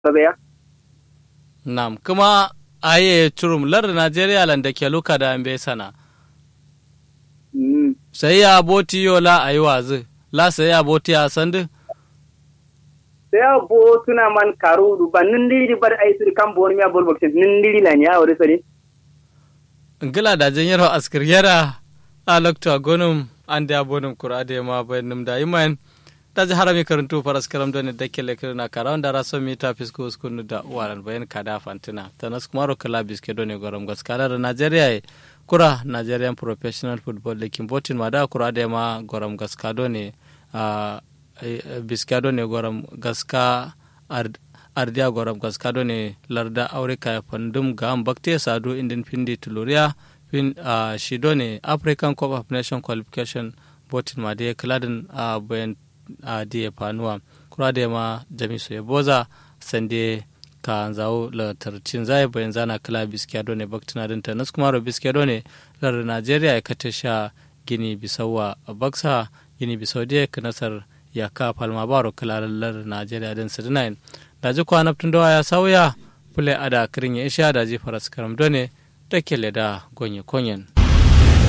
ya nam kuma aye turum lar Najeriya lan da ke luka da ambe sana mm sai ya boti yo la ayi wazi la sai ya boti a sandu sai bo tuna man karu du ban nindiri bar ai sur kan bon mi abol bakse nindiri la nya wore sari ngila da jan yaro askir yara a lokta gonum an da bonum kurade ma bayanum da iman ta ji harami karantu faras karam don da ke lekir na kara wanda raso mi ta fisko uskunu da waran bayan kada fantina ta nas kumaro kala biske don gorom gaskala da Najeriya e kura Nigerian Professional Football League botin ma da kura da ma gorom gaskado ne a biskado ne gorom gaska ardiya gorom gaskado ne larda aurika ya fandum ga bakte sadu indin pindi tuluriya fin uh, shido ne african cup of nation qualification botin ma da kladin a uh, bayan a uh, da fanuwa kura da ma jamisu ya boza sande ka zawo la tarcin zai bayan zana kala biskado ne baktina din ta nasu kuma biskado ne lar najeriya ya kata sha gini bisawa a baksa gini bisau da ka nasar ya ka falma baro kala lar najeriya din 69 da ji kwanaftin dawa ya sauya fule ada kirin ya isha da ji faras karam done da kele da gonye konyen